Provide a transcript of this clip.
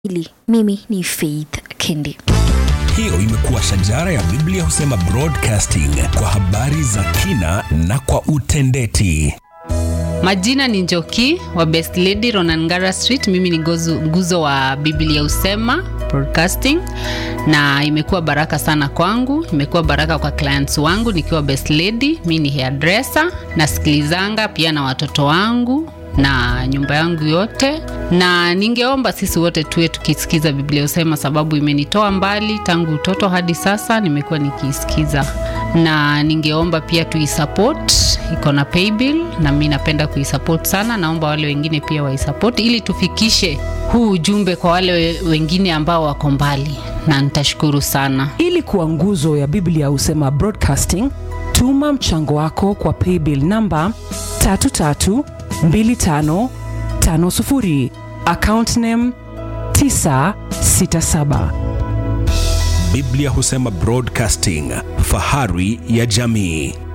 Hili mimi ni Faith Kendi. Hiyo imekuwa shajara ya Biblia husema broadcasting kwa habari za kina na kwa utendeti. Majina ni Njoki wa Best Lady Ronangara Street. Mimi ni gozu, nguzo wa Biblia Usema Broadcasting, na imekuwa baraka sana kwangu, imekuwa baraka kwa clients wangu nikiwa Best Lady. Mimi ni hairdresser, nasikilizanga pia na watoto wangu na nyumba yangu yote, na ningeomba sisi wote tuwe tukisikiza Biblia Usema, sababu imenitoa mbali tangu utoto hadi sasa, nimekuwa nikiisikiza, na ningeomba pia tuisupport, iko na paybill na mi napenda kuisupport sana. Naomba wale wengine pia waisupport ili tufikishe huu ujumbe kwa wale we- wengine ambao wako mbali, na nitashukuru sana. ili kuwa nguzo ya biblia husema broadcasting tuma mchango wako kwa paybill namba 332550 account name 967 Biblia husema broadcasting, fahari ya jamii.